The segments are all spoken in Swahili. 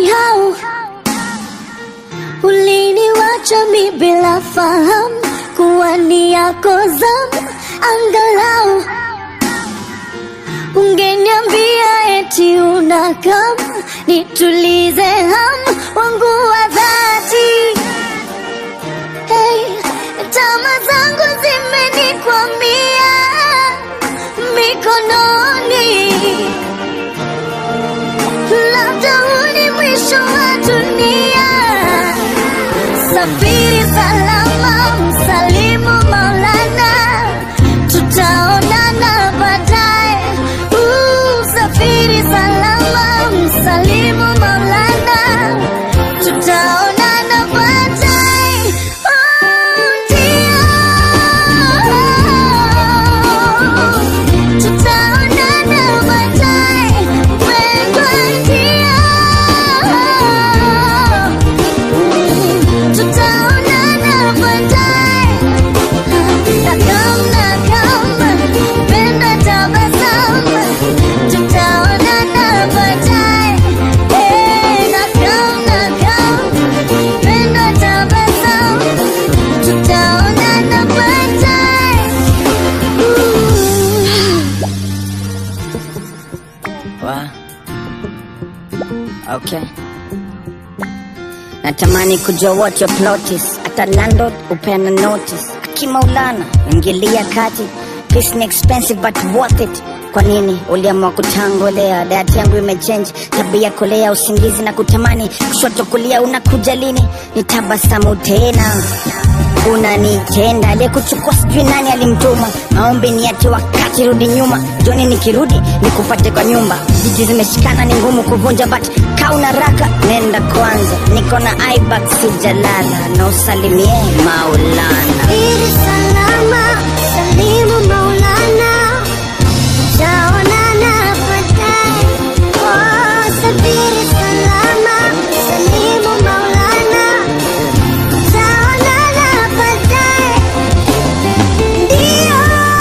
Anyhow, uliniwacha mi bila fahamu kuwa ni yako zamu, angalau ungeniambia eti una kama nitulize hamu wangu wa dhati. Hey, tama zangu zimenikwamia mikononi, labda huu ni mwisho wa dunia. Safiri salama, msalimu Maulana, tutaonana baadaye. Uh, Safiri salama, msalimu Maulana, tutaonana baadaye. Oh, ndio. Tutaonana baadaye, mpendwa, ndio. Tutaonana baadaye. Nakam, nakam, penda tabasamu. Tutaonana baadaye. Eh, nakam, nakam, penda tabasamu. Tutaonana baadaye. Wa. Okay. Natamani kujua what your plot is. Hata landlord upeana notice. Akimaulana ingilia kati. Peace ni expensive but worth it. Kwa nini uliamua kutangolea? Dayati yangu imechange tabia, kolea usingizi na kutamani kushoto kulia. Unakuja lini? Nitabasamu tena unanitenda aliyekuchukua sijui nani alimtuma maombi ni ati wakati rudi nyuma joni nikirudi nikupate kwa nyumba jiji zimeshikana ni ngumu kuvunja but kauna raka nenda kwanza niko na ibak sijalala na usalimie maulana Safiri salama, salimu Maulana, tutaonana baadaye. Oh, safiri salama, salimu Maulana, tutaonana baadaye. Ndio.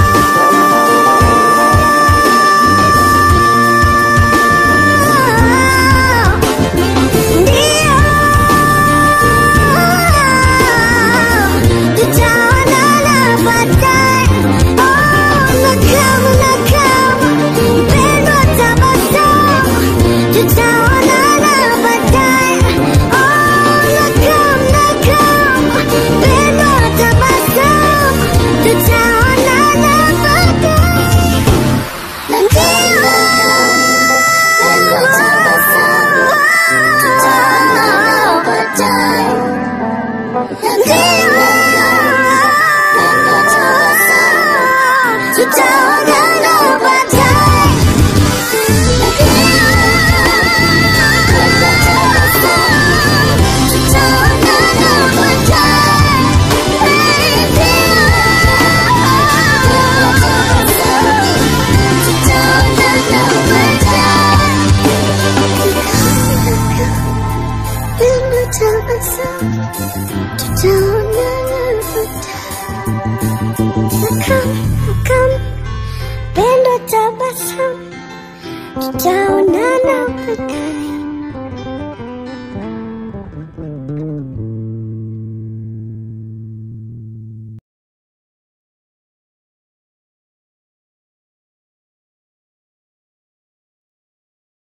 Ndio. Tutaonana baadaye. Oh, nakam, nakam, mpendwa, tabasamu. Tutaonana baadaye. Oh, nakam, nakam, mpendwa, tabasamu. Tutaonana baadaye. Ndio. Mpendwa, tabasamu. Tutaonana baadaye. Tutaonana baadaye. Tutaonana Tutaonana baadaye.